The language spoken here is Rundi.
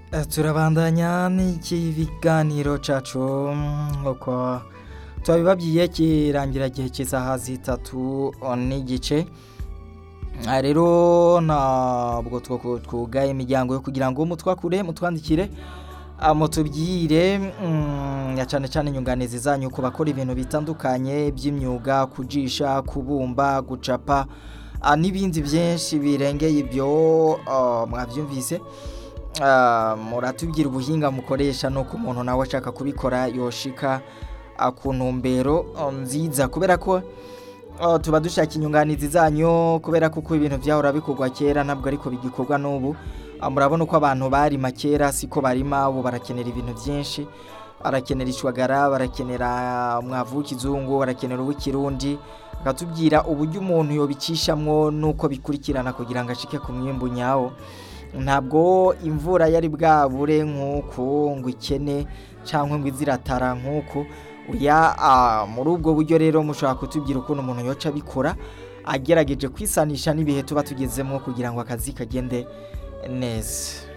turabandanya n'iki biganiro cacu uko twabibabwiye kirangira gihe cy'isaha zitatu n'igice aha rero ntabwo twugaye imiryango yo kugira ngo mutwakure mutwandikire mutubwire cyane cyane inyunganizi zanyu ku bakora ibintu bitandukanye by'imyuga kujisha kubumba gucapa n'ibindi byinshi birengeye ibyo mwabyumvise muratubwira ubuhinga mukoresha nuko umuntu nawe ashaka kubikora yoshika ku ntumbero nziza kubera ko tuba dushaka inyunganizi zanyu kubera ko uko ibintu byahora bikorwa kera ntabwo ariko bigikorwa n'ubu murabona uko abantu barima kera siko barima ubu barakenera ibintu byinshi barakenera ishwagara barakenera umwavu w'ikizungu barakenera uw'ikirundi bakatubwira uburyo umuntu yobicishamwo n'uko bikurikirana kugira ngo ashike ku mwimbu nyawo ntabwo imvura yari bwabure nk'uku ngo ikene cyangwa ngo iziratara nk'uku muri ubwo buryo rero mushobora kutubwira ukuntu umuntu yoca abikora agerageje kwisanisha n'ibihe tuba tugezemo kugira ngo akazi kagende neza